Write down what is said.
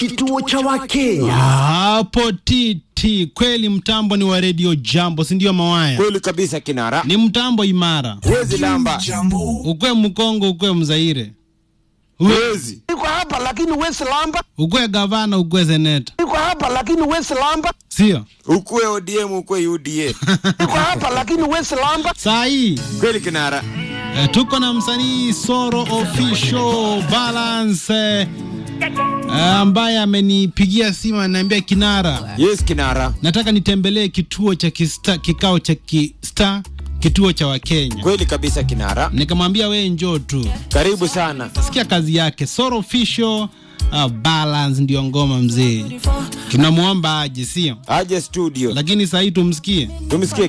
kituo cha Wakenya. hapo titi kweli, mtambo ni wa redio Jambo, si ndio? Mawaya Kweli kabisa kinara. ni mtambo imara, Huwezi lamba. ukwe Mkongo, ukwe Mzaire, Huwezi. Niko hapa lakini wesi lamba. ukwe gavana, ukwe seneta, Niko hapa lakini wesi lamba. sio Ukue ODM, ukue UDA. Niko hapa lakini wesi lamba. saa hii Kweli kinara. Eh, tuko na msanii Soro Official Balance eh, ambaye amenipigia simu ananiambia, Kinara, Yes kinara. nataka nitembelee kituo cha kista, kikao cha kista, kituo cha Wakenya. Kweli kabisa kinara. Nikamwambia we njoo tu, Karibu sana. sikia kazi yake Soro Official uh, Balance ndio ngoma mzee, tunamwomba aje, sio Aje studio. lakini saa hii tumsikie. Tumsikie